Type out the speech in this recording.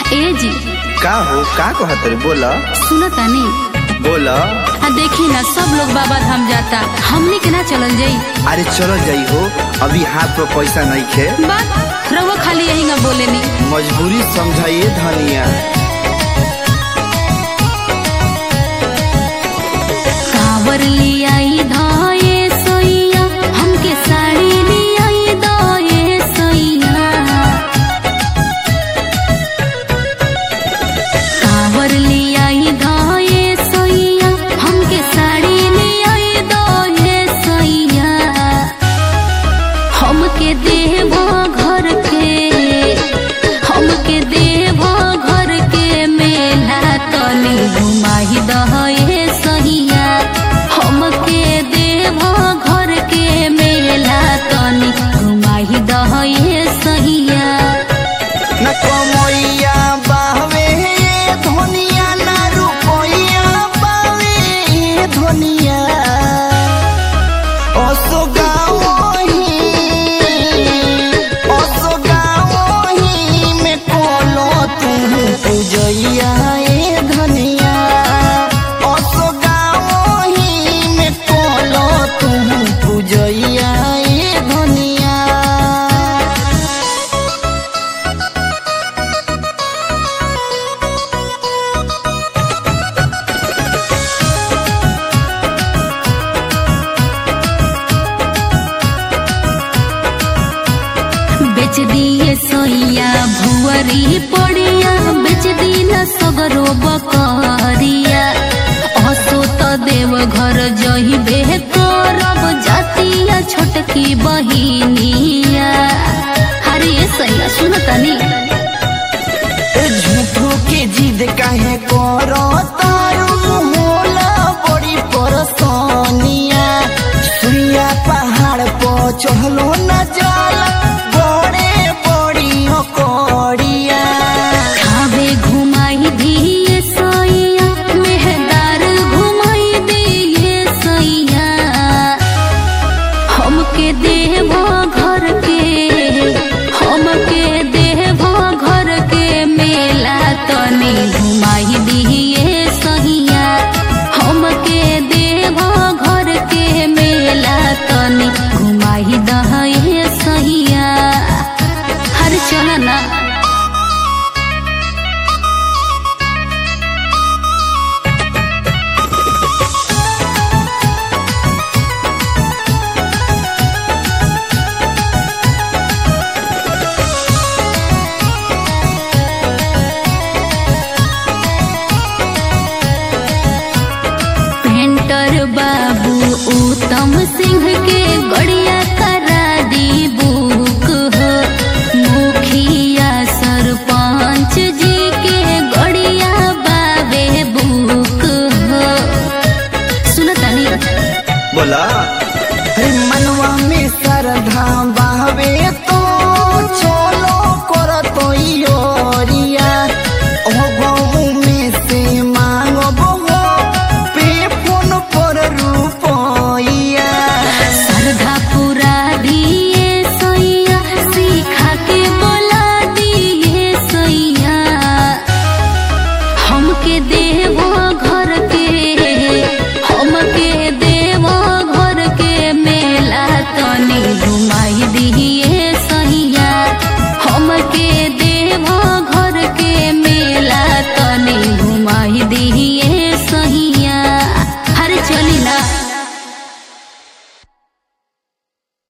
ए जी का हो का कहत रे बोला सुनो तानी बोला आ देखी ना सब लोग बाबा धाम जाता हमनी के ना चलल जाई अरे चलो जाई हो अभी हाथ में पैसा नहीं खे बात रहो खाली यही ना बोले नी मजबूरी समझाइए धनिया कावर ले आई धाये सोइया हमके साड़ी ले आई दाये सोइया कावर ले आई धाये सोइया हमके साड़ी ले आई दाये सोइया हमके देवा घर के हमके देवा घर के मेला तनी घुमाही दहे सहिया हमके देवा घर के मेला तनी घुमाही दहे सहिया न कमैया बावे धनिया ना रुपैया बावे धनिया असो गावही असो गावही में कोनो तू पूजैया ए धनिया असो गावही में कोनो तू पूजैया ए धनिया बेच दिए सोइया भुअरी पड़िया बेच दिन सगरो बकरिया हसो त देव घर जही बे करब जातिया छोटकी बहिनिया अरे ये सैया सुन तनी ए झूठो के जिद काहे करो तारू होला बड़ी परसनिया सुइया पहाड़ पर चढ़लो न जाला बड़े बड़ी कड़िया खावे घुमाई दिए सैया मेहदार घुमाई दिए सैया हमके देवा घर के हमके देवा घर के मेला तनी घुमाई दिए सहिया हमके देवा घर के मेला तनी घुमाई दहे सहिया हर चल ना